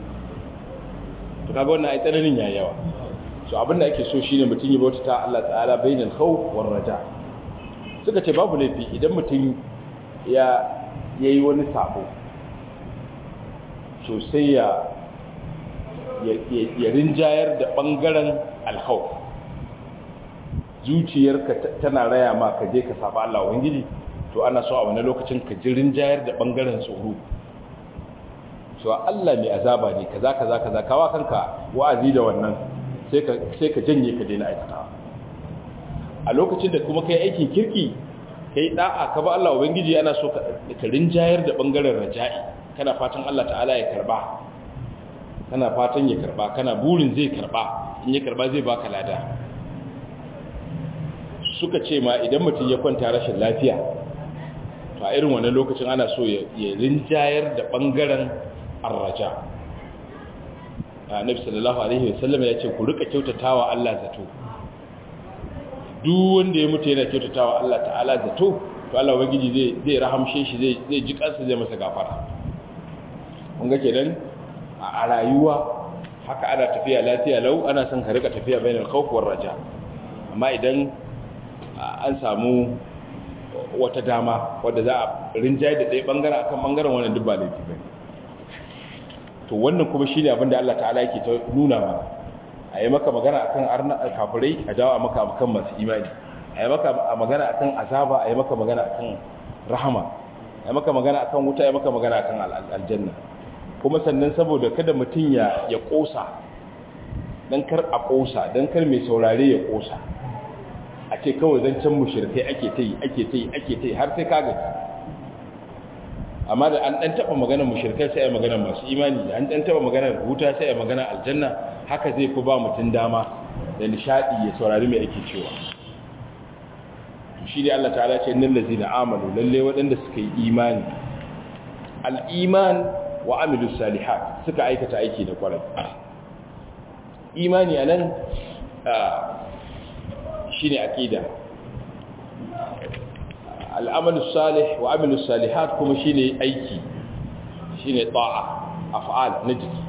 to kaga wannan ai tsananin yayi yawa so abinda ake so shine mutum ya bauta ta Allah ta'ala bainal khawf war raja suka ce babu laifi idan mutum ya yayi wani sabo so sai ya ya rinjayar da bangaren alkhawf zuciyarka tana raya ma ka je ka saba Allah ubangiji to ana so a wani lokacin ka ji rinjayar da bangaren tsoro so Allah mai azaba ne kaza kaza kaza kawa kanka wa'azi da wannan sai ka sai ka janye ka daina aikata a lokacin da kuma kai aikin kirki kai da'a ka ba Allah ubangiji ana so ka rinjayar da bangaren raja'i kana fatan Allah ta'ala ya karba kana fatan ya karba kana burin zai karba in ya karba zai baka lada suka ce ma idan mutum ya kwanta rashin lafiya to a irin wannan lokacin ana so ya rinjayar da bangaren arraja annabi sallallahu alaihi wasallam ya ce ku rika kyautatawa Allah zato duk wanda ya mutu yana kyautatawa Allah ta'ala zato to Allah ubangiji zai zai rahamshe shi zai zai ji kansa zai masa gafara kun ga kenan a rayuwa haka ana tafiya lafiya lau ana son ka rika tafiya bainal khawf war raja amma idan an samu wata dama wadda za a rinjaye da ɗaya ɓangaren akan ɓangaren wannan duk ba laifi ba to wannan kuma shi ne abinda Allah ta'ala yake ta nuna mana a yi maka magana akan arna kafirai a jawo a maka akan masu imani a yi maka magana akan azaba a yi maka magana akan rahama a yi maka magana akan wuta a yi maka magana akan aljanna kuma sannan saboda kada mutum ya ya kosa dan kar a kosa dan kar mai saurare ya kosa a ce kawai zancen mushirkai ake ta yi ake ta yi ake ta yi har sai kaga amma da an dan taba maganar mushirkai sai ai maganar masu imani da an dan taba maganar huta sai ai maganar aljanna haka zai fi ba mutum dama da nishadi ya saurari mai ake cewa shi ne Allah ta'ala ce innal ladzina amanu lalle waɗanda suka yi imani al-iman wa amilus salihat suka aikata aiki da kwarai imani anan shine aqida al'amalu salih wa amilu salihat kuma shine aiki shine ta'a af'al na jiki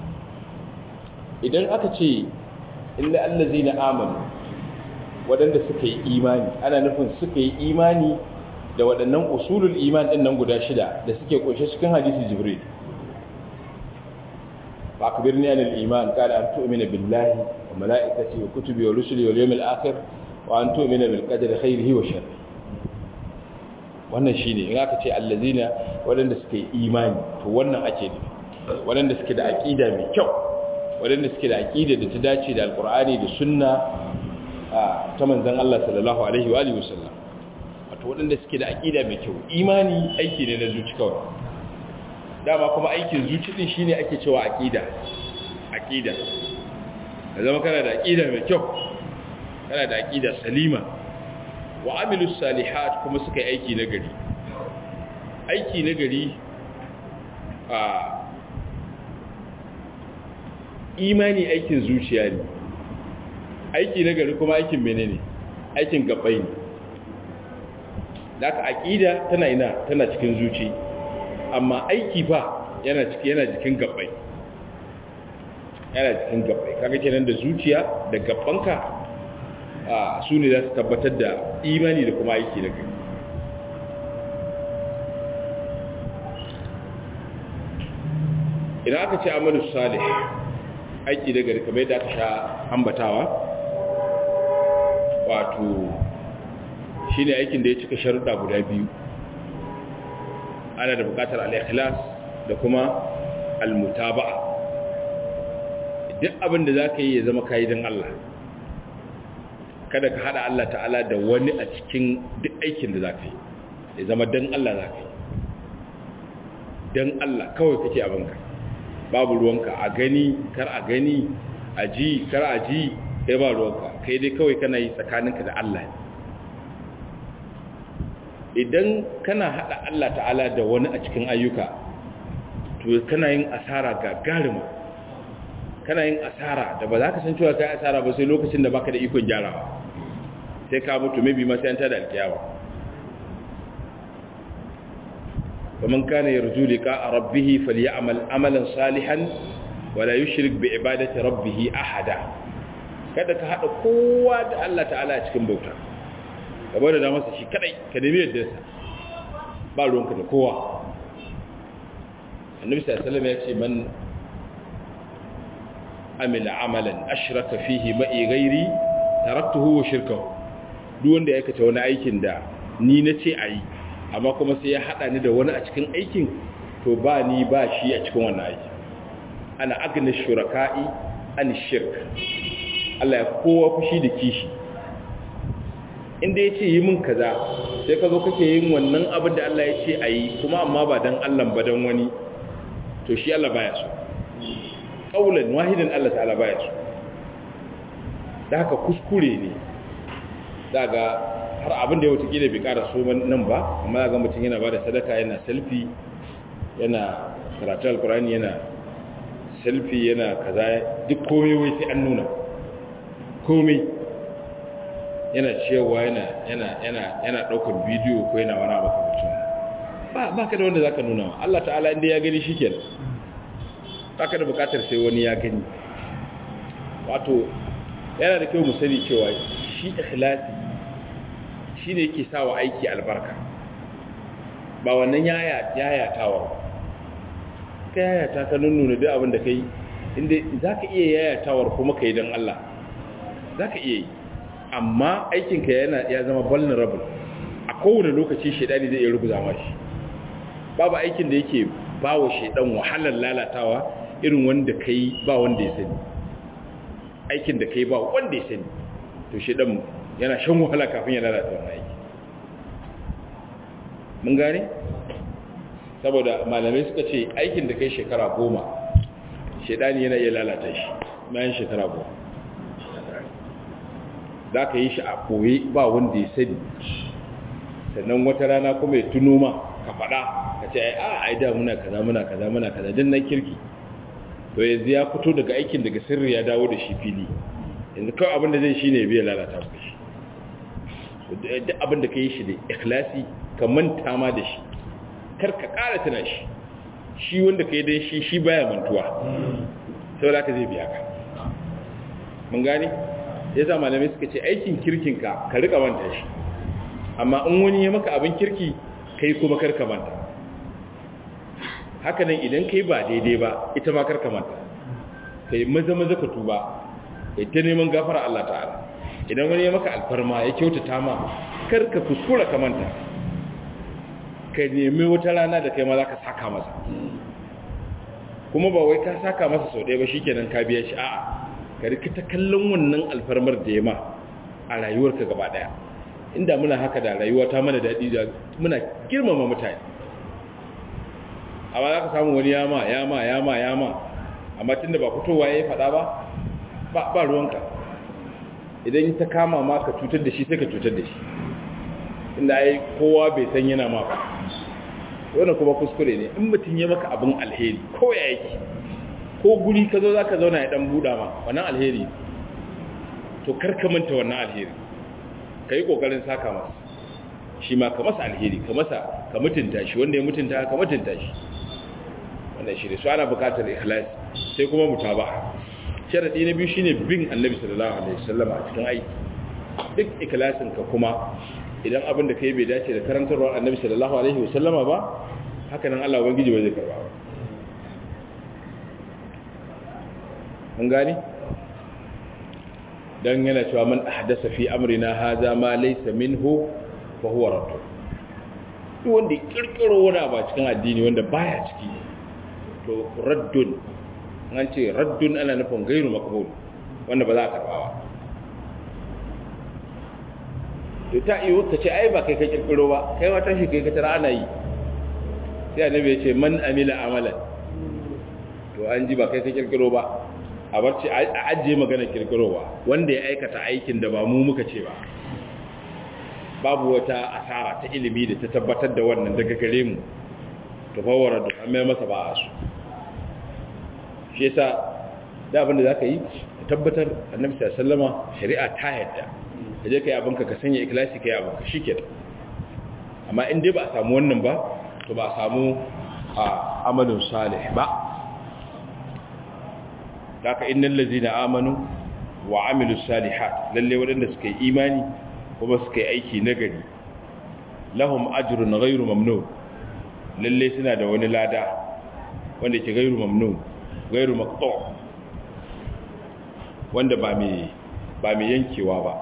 idan aka ce illa allazina amanu wadanda suka yi imani ana nufin suka yi imani da waɗannan usulul iman din nan guda shida da suke kunshe cikin hadisi jibril fa akbirni anil iman qala an tu'mina billahi wa malaikatihi wa kutubihi wa rusulihi wal yawmil akhir wa an tu'mina bil qadri khairihi wa sharrihi wannan shine in aka ce allazina wadanda suke imani to wannan ake nufi wadanda suke da aqida mai kyau wadanda suke da aqida da ta dace da alqur'ani da sunna ta manzon Allah sallallahu alaihi wa alihi wasallam wato wadanda suke da aqida mai kyau imani aiki ne na zuci kawai dama kuma aikin zuci din shine ake cewa aqida aqida zama kana da aqida mai kyau kana da aqida salima wa amilu salihat kuma suka yi aiki na gari aiki na gari a imani aikin zuciya ne aiki na gari kuma aikin menene aikin gabai ne da aka aƙida tana ina tana cikin zuci amma aiki fa yana ciki yana jikin gabai yana cikin gabai kaga kenan da zuciya da gabanka su ne za su tabbatar da imani da kuma aiki da kai idan aka ce amalu salih aiki da gari kamar yadda aka sha ambatawa wato shi ne aikin da ya cika sharuɗa guda biyu ana da buƙatar al-ikhlas da kuma al-mutaba'a duk abin da za ka yi ya zama kayi don Allah kada ka hada Allah ta'ala da wani a cikin duk aikin da za ka yi ya zama don Allah za ka yi don Allah kawai kake abinka babu ruwanka a gani kar a gani a ji kar a ji kai ba ruwanka kai dai kawai kana yi tsakaninka da Allah idan kana hada Allah ta'ala da wani a cikin ayyuka to kana yin asara gagarima kana yin asara da ba za ka san cewa kai asara ba sai lokacin da baka da ikon gyarawa sai ka mutu maybe ma sai an tada alkiyawa ومن كان يرجو لقاء ربه فليعمل عملا صالحا ولا يشرك بعبادة ربه أحدا kada ka haɗa kowa da Allah ta'ala a cikin bauta ka bada da masa shi kadai ka nemi yadda sa ba ruwanka da kowa annabi sallallahu alaihi wasallam ya ce man amila amalan ashraka fihi ma'i ghairi taraktuhu wa shirkahu duk wanda ya aikata wani aikin da ni nace ayi amma kuma sai ya hada ni da wani a cikin aikin to ba ni ba shi a cikin wannan aiki ana agna shuraka'i an shirk Allah ya kowa fushi da kishi inda yace yi min kaza sai ka zo kake yin wannan abin da Allah ya ce a yi kuma amma ba dan Allah ba dan wani to shi Allah baya so qaulan wahidan Allah ta'ala baya so da haka kuskure ne daga har abin da ya wata kila bai kara so nan ba amma ga mutum yana bada sadaka yana selfie yana karatu alkurani yana selfie yana kaza duk komai wai sai an nuna komai yana cewa yana yana yana yana daukar bidiyo ko yana wani abu kamar ba ba ka da wanda zaka nuna wa Allah ta'ala inda ya gani shikenan baka da bukatar sai wani ya gani wato yana da kyau mu sani cewa shi ikhlasi shine yake sawa aiki albarka ba wannan yaya yayatawa ka yayata ka nuna duk abin da kai inda zaka iya yayatawar kuma kai dan Allah zaka iya yi amma aikinka yana ya zama vulnerable a kowane lokaci shedani zai iya rubuza mashi babu aikin da yake bawa shedan wahalar lalatawa irin wanda kai ba wanda ya sani aikin da kai ba wanda ya sani to shedan yana shan wahala kafin ya lalata wannan aiki mun gane saboda malamai suka ce aikin da kai shekara goma shedani yana iya lalata shi bayan shekara goma za ka yi shi a koye ba wanda ya sani sannan wata rana kuma ya tuno ma ka faɗa ka ce a ai da muna kaza muna kaza muna kaza din na kirki to yanzu ya fito daga aikin daga sirri ya dawo da shi fili yanzu kawai abin da zai shi ne biya lalata ku shi duk abin da ka yi shi da ikhlasi ka manta ma da shi kar ka ƙara tuna shi shi wanda ka yi dai shi shi baya mantuwa sau da ka zai biya ka mun gane ya sa malamai suka ce aikin kirkinka ka rika manta shi amma in wani ya maka abin kirki kai kuma karka manta haka nan idan kai ba daidai ba ita ma karka manta kai maza maza ka tuba kai ta neman gafara Allah ta'ala idan wani ya maka alfarma ya kyautata ma karka kuskura ka manta ka nemi wata rana da kai ma za ka saka masa kuma ba wai ka saka masa sau ɗaya ba shikenan ka biya shi a'a ka rikita kallon wannan alfarmar da ya ma a rayuwarka gaba daya inda muna haka da rayuwa ta mana daɗi da muna girmama mutane amma za ka samu wani yama yama yama yama amma tunda ba fitowa ya yi faɗa ba ba ruwanka idan ta kama ma ka cutar da shi sai ka cutar da shi inda ai kowa bai san yana ma ba wannan kuma kuskure ne in mutum ya maka abin alheri ko ya yake ko guri ka zo za ka zauna ya dan buɗa ma wannan alheri to karka manta wannan alheri ka yi ƙoƙarin saka masa shi ma ka masa alheri ka masa ka mutunta shi wanda ya mutunta ka mutunta shi wannan shi ne su ana buƙatar ikhlas sai kuma mutaba sharadi na biyu shine bin annabi sallallahu alaihi wasallam a cikin aiki duk ikhlasin ka kuma idan abin da kai bai dace da karantarwar annabi sallallahu alaihi wasallama ba haka nan Allah ubangiji ba zai karba ba mun gani dan yana cewa man ahdasa fi amrina hadha ma laysa minhu fa huwa radd duk wanda kirkiro wani ba cikin addini wanda baya ciki to raddun an ce raddun ana nufin gairu makbul wanda ba za a karba ba to ta iyo ta ce ai ba kai ka kirkiro ba kai wata shi kai ka tara ana yi sai annabi ya ce man amila amalan to an ji ba kai ka kirkiro ba a barci a ajiye magana kirkirowa wanda ya aikata aikin da ba mu muka ce ba babu wata asara ta ilimi da ta tabbatar da wannan daga gare mu to fawara da an mai masa ba a su shi yasa da abin da zaka yi ka tabbatar annabi sallama shari'a ta yadda ka je kai abinka ka sanya ikhlasi kai abinka shikenan amma in dai ba a samu wannan ba to ba a samu a amalin salih ba haka innal ladzina amanu wa amilus salihat lalle wadanda suka yi imani kuma suka yi aiki nagari lahum ajrun ghairu mamnun lalle suna da wani lada wanda ke ghairu mamnun ghairu maqtu wanda ba mai ba mai yankewa ba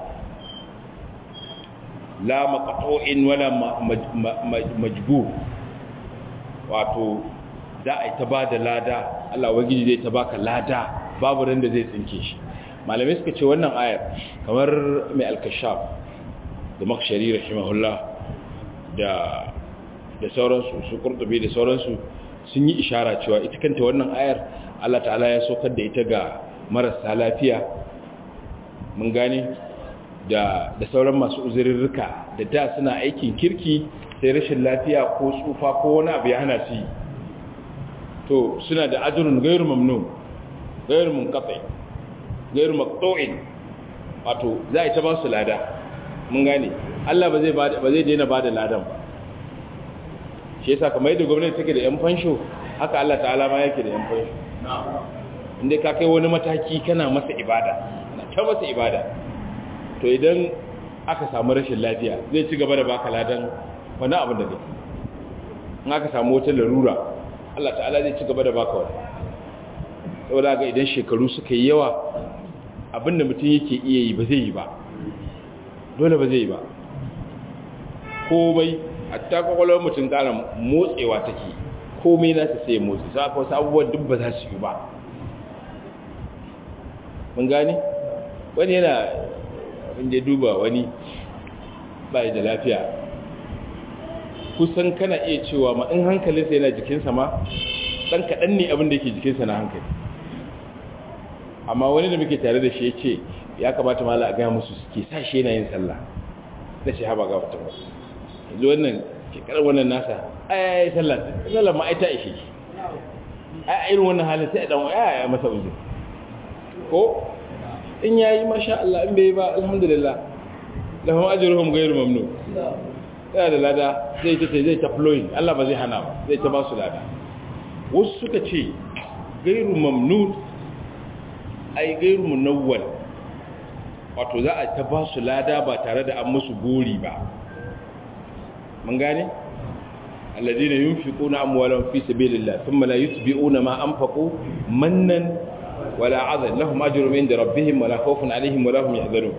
la maqtu'in wala majbur wato za a yi ta ba da lada Allah wagiji zai ta baka lada babu ran da zai tsinke shi malamai suka ce wannan ayar kamar mai alkashaf da makshari rahimahullah da da sauransu su kurtubi da sauransu sun yi ishara cewa ita kanta wannan ayar Allah ta'ala ya saukar da ita ga marasa lafiya mun gane da da sauran masu uzurirrika da da suna aikin kirki sai rashin lafiya ko tsufa ko wani abu ya hana su yi to suna da ajrun ghairu mamnun ghairu munqati ghairu maqtu'in wato za a ta ba su lada mun gane Allah ba zai ba zai daina ba da ladan ba shi yasa kamar yadda gwamnati take da yan fansho haka Allah ta'ala ma yake da yan fansho inda ka kai wani mataki kana masa ibada na ta masa ibada to idan aka samu rashin lafiya zai ci gaba da baka ladan wani abin da kake in aka samu wata larura Allah ta'ala zai ci gaba da baka wani saboda ga idan shekaru suka yi yawa abin da mutum yake iya yi ba zai yi ba dole ba zai yi ba komai hatta kwakwalwar mutum ƙara motsewa take komai nasa sai motsi sa ka wasu abubuwan duk ba za su yi ba mun gani wani yana abin da ya duba wani ba da lafiya kusan kana iya cewa ma in hankalinsa yana jikinsa ma ɗan kaɗan ne abin da yake jikinsa na hankali amma wani da muke tare da shi ya ce ya kamata mala a gaya musu suke sa shi yana yin sallah da shi haɓa ga wata ba yanzu wannan shekarar wannan nasa aya ya sallah sallah ma aita ishe shi a irin wannan halin sai dan ya ya masa uzur ko in yayi masha Allah in bai ba alhamdulillah lahum ajruhum ghayru mamnun yana da lada zai ta zai ta flowing Allah ba zai hana ba zai ta ba su lada wasu suka ce ghayru mamnun ai ghayru munawwal wato za a ta ba su lada ba tare da an musu gori ba mun gane alladina yunfiquna amwalahum fi sabilillah thumma la yutbi'una ma anfaqu mannan wala 'adhan lahum ajrun 'inda rabbihim wala khawfun 'alayhim wala hum yahzanun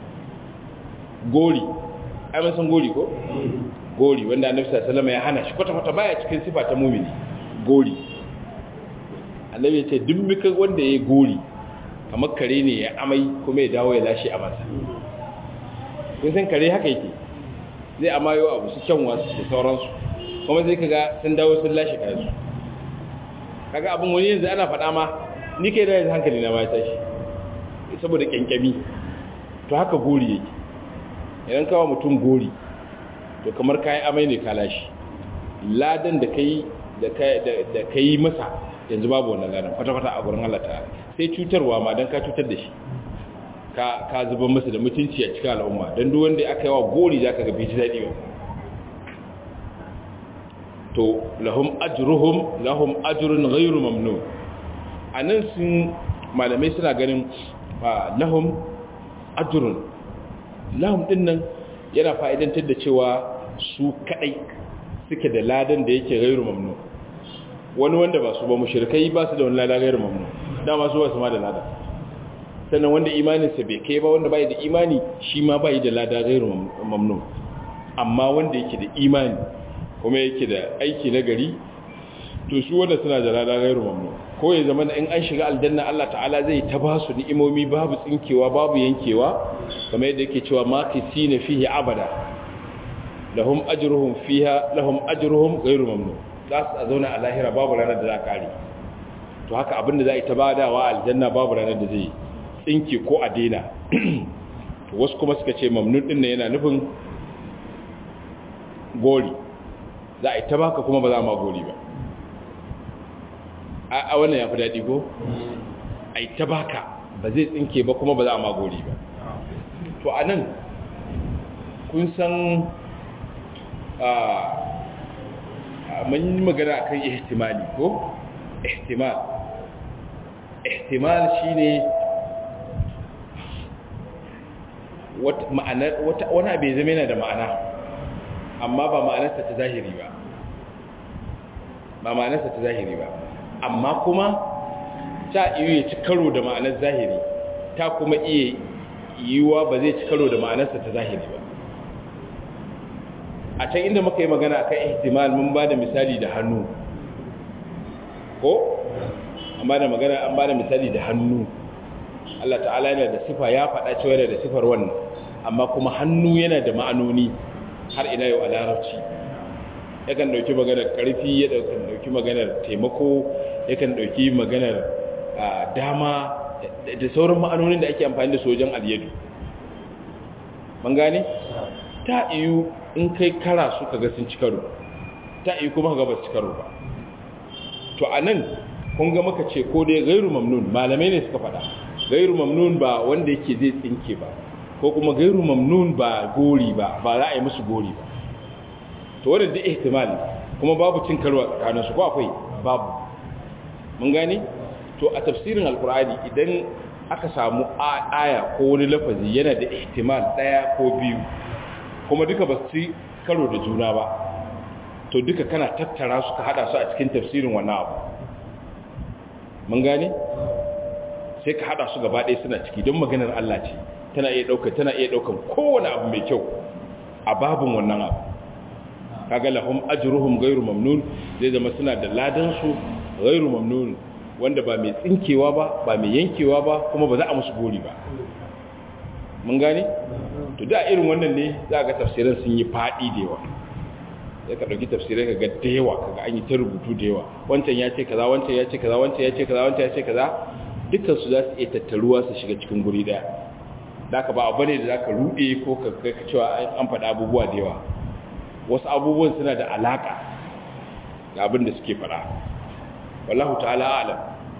gori ai mun san gori ko gori wanda annabi sallallahu alaihi wasallam ya hana shi kwata kwata baya cikin sifa ta mu'mini gori annabi ya ce duk mika wanda yayi gori kamar kare ne ya amai kuma ya dawo ya lashe amansa kun san kare haka yake zai amayo abu su kyanwa da sauransu kuma zai kaga sun dawo sun lashe kayansu kaga abin wani yanzu ana faɗa ma ni kai da yanzu hankali na ma ya tashi saboda kyankyami to haka gori yake idan kawo mutum gori to kamar kayi amai ne ka lashe ladan da kai da kai masa yanzu babu wannan ladan kwata-kwata a gurin Allah ta sai cutarwa ma don ka cutar da shi ka ka zuba masa da mutunci a cikin al'umma don duk wanda aka yi wa gori za ka gabe ji daɗi ba to lahum ajruhum lahum ajrun ghairu mamnun anan sun malamai suna ganin lahum ajrun lahum din nan yana fa'idantar da cewa su kadai suke da ladan da yake ghairu mamnun wani wanda ba su ba mushrikai ba su da wani ladan ghairu mamnun dama su ba su ma da ladan sannan wanda imaninsa bai kai ba wanda bai da imani shi ma bai da lada gairu mamnun amma wanda yake da imani kuma yake da aiki na gari to su wanda suna da lada gairu mamnun ko ya zama in an shiga aljanna Allah ta'ala zai ta ba su ni'imomi babu tsinkewa babu yankewa kamar yadda yake cewa makisina fihi abada lahum ajruhum fiha lahum ajruhum gairu mamnun za su zauna a lahira babu ranar da za kare to haka abinda za a yi ta badawa aljanna babu ranar da zai tsinke ko a daina wasu kuma suka ce mamnun ɗin yana nufin gori za a yi ta baka kuma ba za a ma gori ba a wannan ya fi daɗi ko a yi ta baka ba zai tsinke ba kuma ba za a ma gori ba to a nan kun san mun yi magana akan ihtimali ko ihtimal ihtimal shine wani abu ya zama yana da ma'ana amma ba ma'anarsa ta zahiri ba ba ma'anarsa ta zahiri ba amma kuma ta iya ci karo da ma'anar zahiri ta kuma iya yiwuwa ba zai ci karo da ma'anarsa ta zahiri ba a can inda muka yi magana akan ihtimal mun ba da misali da hannu ko an ba da magana an ba da misali da hannu Allah ta'ala yana da sifa ya faɗa cewa yana da sifar wannan amma kuma hannu yana da ma'anoni har ila yau a larabci yakan ɗauki maganar ƙarfi ya ɗauki maganar taimako yakan ɗauki maganar dama da sauran ma'anonin da ake amfani da su wajen alyadu man gane ta iyu in kai kara su kaga sun ci karo ta iyu kuma ga ba su ci karo ba to a nan kun ga maka ce ko dai gairu mamnun malamai ne suka faɗa gairu mamnun ba wanda yake zai tsinke ba ko kuma gairu mamnun ba gori ba ba za a yi musu gori ba to wadda da ihtimali kuma babu cin karo a tsakaninsu ko akwai babu mun gane to a tafsirin alkur'ani idan aka samu aya ko wani lafazi yana da ihtimal daya ko biyu kuma duka ba su karo da juna ba to duka kana tattara su ka hada su a cikin tafsirin wannan abu mun gane sai ka hada su gaba ɗaya suna ciki don maganar Allah ce tana iya ɗauka tana iya ɗaukan kowane abu mai kyau a babin wannan abu kaga lahum ajruhum ghairu mamnun zai zama suna da ladan su ghairu mamnun wanda ba mai tsinkewa ba ba mai yankewa ba kuma ba za a musu gori ba mun gane to da irin wannan ne za ga tafsirin sun yi fadi da yawa sai ka dauki tafsirai ka ga da yawa kaga an yi ta rubutu da yawa wancan ya ce kaza wancan ya ce kaza wancan ya ce kaza wancan ya ce kaza dukkan su za su iya tattaruwa su shiga cikin guri daya da ka ba abu ne da za ka rude ko ka kai ka cewa an faɗa abubuwa da yawa wasu abubuwan suna da alaka da abin da suke faɗa wallahu ta'ala alam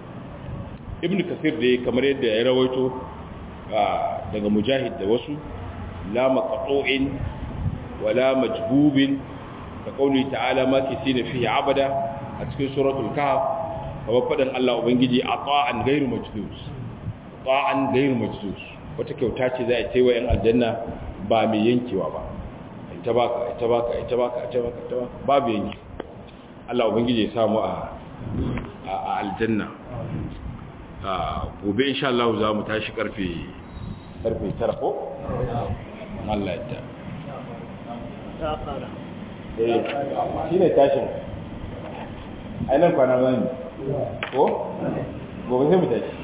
ibn kasir da kamar yadda ya rawaito daga mujahid da wasu la maqtu'in wala majbubin ka kauli ta'ala ma kisina fihi abada a cikin suratul kahf kamar fadan Allah ubangiji ata'an ghairu majdus ta'an ghairu majdus wata kyauta ce za a ce wa yan aljanna ba mai yankewa ba ita baka ita baka ita baka ita baka ita baka babu yanki Allah ubangiji ya samu a a aljanna gobe insha Allah za mu tashi karfe karfe tara ko Allah ya ta fara eh shine tashin ainihin kwana zan ko gobe sai mu tashi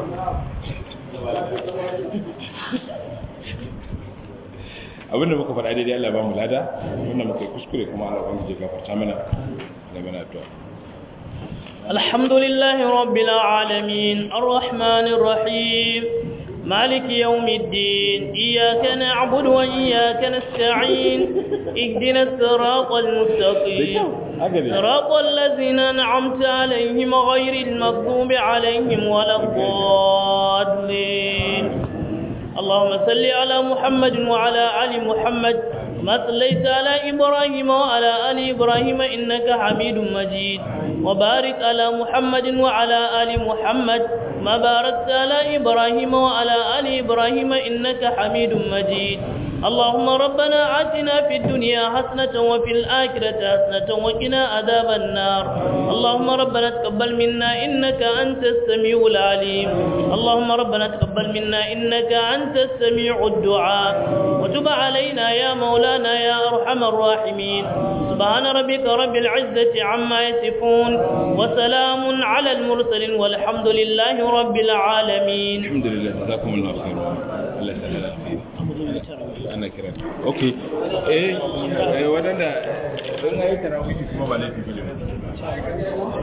abinda muka faɗa daidai Allah ba mu lada abinda muka yi kuskure kuma Allah ban je gafarta mana da mana addu'a الحمد لله رب العالمين الرحمن الرحيم مالك يوم الدين إياك نعبد وإياك نستعين اهدنا الصراط المستقيم صراط الذين أنعمت عليهم غير المغضوب عليهم ولا الضالين اللهم صل على محمد وعلى آل محمد ما صليت على إبراهيم وعلى آل إبراهيم إنك حميد مجيد وبارك على محمد وعلى آل محمد ما باركت على إبراهيم وعلى آل إبراهيم إنك حميد مجيد اللهم ربنا آتنا في الدنيا حسنة وفي الآخرة حسنة وقنا عذاب النار اللهم ربنا تقبل منا إنك أنت السميع العليم اللهم ربنا تقبل منا إنك أنت السميع الدعاء وتب علينا يا مولانا يا أرحم الراحمين سبحان ربك رب العزة عما يصفون وسلام على المرسلين والحمد لله رب العالمين الحمد لله جزاكم الله خير الله يسلمك ana kira okay eh wadanda don ayi tarawih kuma ba laifi bane